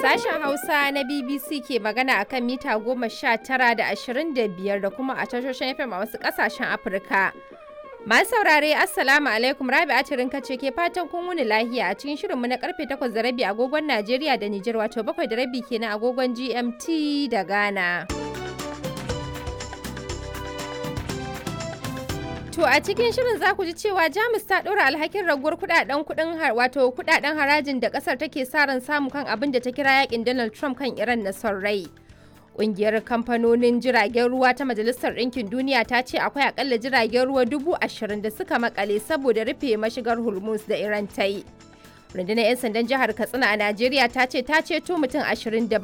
Sashen Hausa na BBC ke magana akan mita goma sha tara da ashirin da biyar da kuma a tashoshin FM a wasu ƙasashen Afirka. Masu saurare Assalamu alaikum Rabi Atirin kace ke fatan kun wuni lahiya a cikin shirinmu na karfe takwas da rabi agogon Najeriya da Nijar wato bakwai da rabi kenan agogon GMT da Ghana. To a cikin shirin za ku ji cewa Jamus ta ɗora alhakin raguwar kudaden kudin wato kudaden harajin da kasar take sa ran samu kan abin da ta kira yakin Donald Trump kan Iran na son rai. Ƙungiyar kamfanonin jiragen ruwa ta Majalisar Ɗinkin Duniya ta ce akwai akalla jiragen ruwa dubu ashirin da suka makale saboda rufe mashigar Hormuz da Iran ta yi. Rundunar 'yan sandan jihar Katsina a Najeriya ta ce ta ceto mutum ashirin da